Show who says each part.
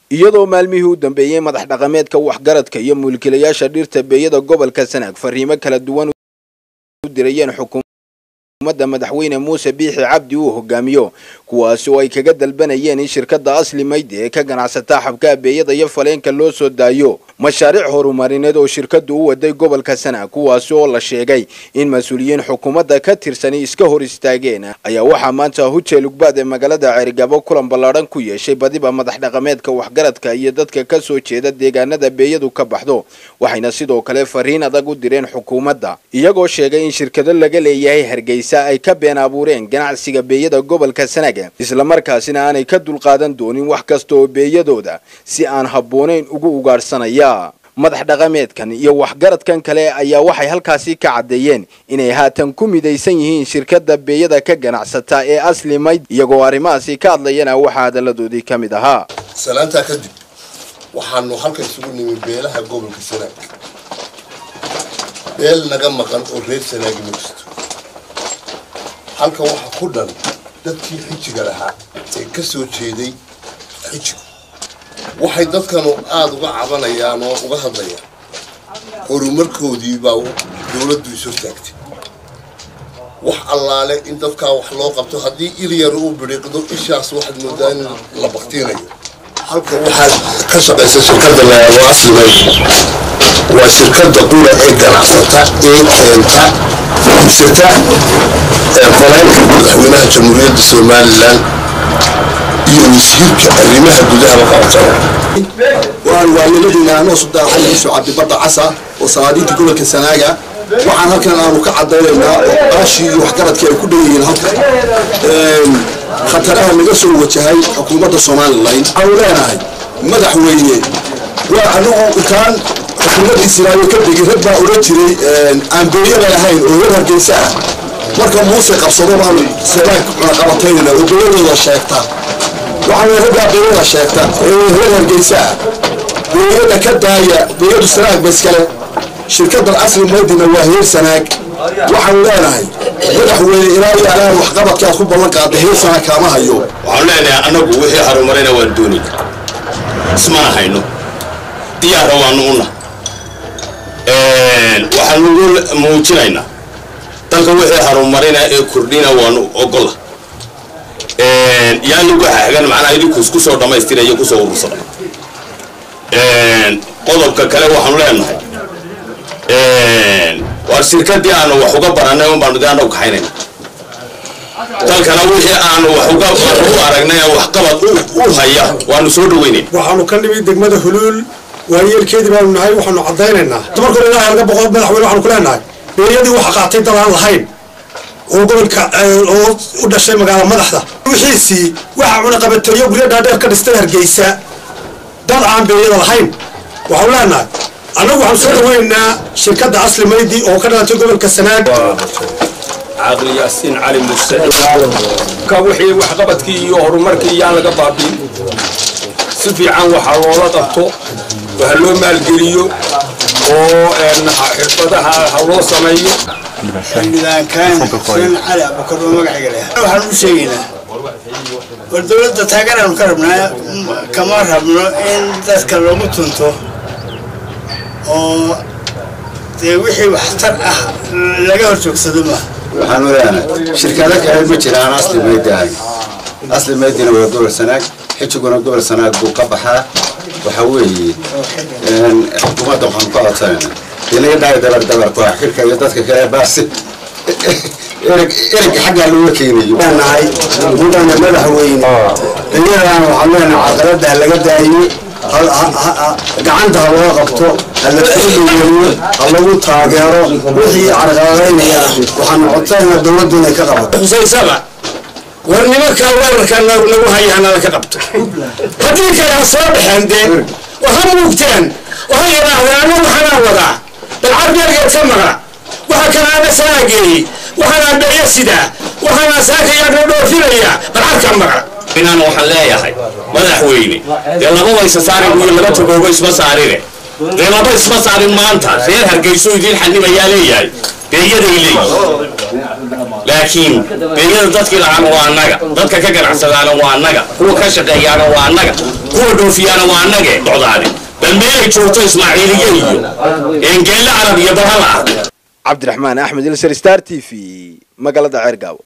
Speaker 1: iyadoo maalmihii u dambeeyey madax dhaqameedka waxgaradka iyo mulkiilayaasha dhirta beeyada gobolka sanaag fariimo kala duwan u dirayeen xukuumadda madaxweyne muuse biixi cabdi uu hogaamiyo kuwaasi oo ay kaga dalbanayeen in shirkadda asli maydi ee ka ganacsataa xabkaha beeyada iyo faleenka loo soo daayo mashaariic horumarineed oo shirkaddu u waday gobolka sanaag kuwaasi oo la sheegay in mas-uuliyiin xukuumadda ka tirsani iska hor istaageen ayaa waxaa maanta hujeel ugbaad ee magaalada ceerigabo kulan ballaadhan ku yeeshay badiba madax dhaqameedka waxgaradka iyo dadka ka soo jeeda deegaanada beeyadu ka baxdo waxayna sidoo kale fariin adag u direen xukuumadda iyagoo sheegay in shirkado laga leeyahay hargeysa ay ka been abuureen ganacsiga beeyada gobolka sanaag islamarkaasina aanay ka dulqaadan doonin wax kasta oo beeyadooda si aan habboonayn ugu ugaadhsanaya madax dhaqameedkan iyo waxgaradkan kale ayaa waxay halkaasi ka caddeeyeen inay haatan ku midaysan yihiin shirkadda beeyada ka ganacsata ee asli mayd iyagoo arrimahaasi ka hadlayana waxaa hadalladoodii ka mid ahaa
Speaker 2: salaantaa kadib waxaanu halkan isugu nimi beelaha gobolka sanaag beel naga maqan oo reer sanaagi ma jirto halkan waxaa ku dhan dadkii xijiga lahaa ee ka soo jeeday xijigu waxay dadkanu aada uga cabanayaan oo uga hadlayaan horumarkoodii baa dowladdu is hortaagtay wax allaale in dadkaa wax loo qabto haddii ilyar uu bidhiiqdo ishaas waxaad moodaa in la baktiinayo halka waxaad ka shaqaysa shirkadda layaabo aslimay waa shirkadda qura ee ganacsata ee keenta iibsata ee faleenka madaxweynaha jamhuuriyadda somalilan iyo wasiirka arrimaha gudahaba qabtana
Speaker 3: waan waayeeladiina anoo subdaa xalli isu cabdibadda casa oo salaadiinta gobolka sanaaga waxaan halkan aanu ka cadaynaynaa oo qaashii iyo waxgaradkii ay ku dhan yihiin halkan khataraha naga soo wajahay xukuumadda somalilan waxaanu leenahay madaxweyne waa anigu intaan xukuumaddii sinaayo ka degi rag baa odhan jiray aan beeyada lahayn oo reer hargeysa ah marka muuse qabsado baanu sanaag cunaqabataynayna oo beeyadooda sheegta waxaana raggaa beeyada sheegta ee reer hargeysa ah beeyada ka daaya beeyadu sanaag ba iskale shirkaddan asli maydina waa heer sanaag waxaanu leenahay madaxweyne ilaa iyo alaan waxqabadkaad ku ballan qaada heer sanaag kaama hayo
Speaker 4: waxaanu leenahay annagu wixii horumarayna waan doonay ismana hayno diyaarra waanu una waxaanu muujinaynaa dalka wixii horumarina ee kordhina waanu ogola yaa lagu xagan macnaha idinku isku soo dhammaystiraya kusoo urursada qodobka kale waxaanu leenahay waa shirkadii aanu wax uga baranay un baanu de annagu kaxaynayna dalkana wixii aanu wax uga u aragnay waxqabad u haya waanu soo dhaweynayna
Speaker 5: waxaanu ka nimid degmada huluul waayeelkeedii baanu nahay waxaanu caddaynaynaa markore ilaahay laga boqo madaxweyne waxaanu ku leenahay beeyadii waxa qaatay dad aan lahayn oo gobolka oo u dhashay magaala madaxda wixiisii waxa cunaqabateeyo guryo dhaadheer ka dhistay hargeysa dad aan beeyada lahayn waxaanu leenahay annagu waxaanu soo dhaweynaynaa shirkadda asli maydi oo ka dhalatay gobolka sanaag
Speaker 6: caaqli yaasiin cali muse ka wixii waxqabadkii iyo horumarkii yaan laga baabiin si fiican waxaa loola qabto waxa loo maalgeliyo oo xirfadaha ha loo sameeyo
Speaker 7: xildhibaankaan xuseen cali abukar oo magaciga leh waxaan u sheegaynaa war dowladda taageeraanu ka rabnaa kama rabno in dadka lagu tunto oo dee wixii waxtar ah laga hor joogsado maaha
Speaker 8: waxaanu leenahay shirkado kale ma jiraan asli maydi ahayn asli maydina waa gobol sanaag xijiguna gobol sanaag buu ka baxaa waxa weeye xukuumadda waxaanu ka codsanayna inaga dhaay dabar dabarku ah xilka iyo dadka kale baasi ereg erega xaggaa looga keenayo
Speaker 3: leenahay mudane madaxweyne iyadaan waxaan leenahay caqabada laga daayo gacanta ha loo qabto ha la tixgeliyo ha lagu taageero wixii carqaladaynaya waxaanu codsanaynaa dowladdu inay ka qabato
Speaker 5: husaysaba war nimankaa weerarkaa nagu hayaana la ka qabto haddii kale ha soo baxeen dee oo ha muugteen oo ha yidhaahdeen anu waxanaa wadaa bal carbeergeed ka maqla waxa kalaana saa geeyey waxaanaa beeya sidaa waxaanaa saakayaana dhoofinaya bal carkaa maqla
Speaker 4: inaan waxaan leeyahay madaxweyne dee lababa isa saarin iyo laba togoogo isma saarine dee laba isma saarin maanta reer hargeyso idiin xanibayaa leeyahay beeyaday leeyihin laakiin beeyada dadkii lacaana waa annaga dadka ka ganacsadaana waa annaga kuwa ka shaqeeyaana waa annaga kuwa dhoofiyaana waa annage socdaane bal meelay joogto ismaaciiliye iyo engeelle carab iyo balhala ah
Speaker 1: cabdiraxmaan axmed ilser star t v magaalada ceergaawo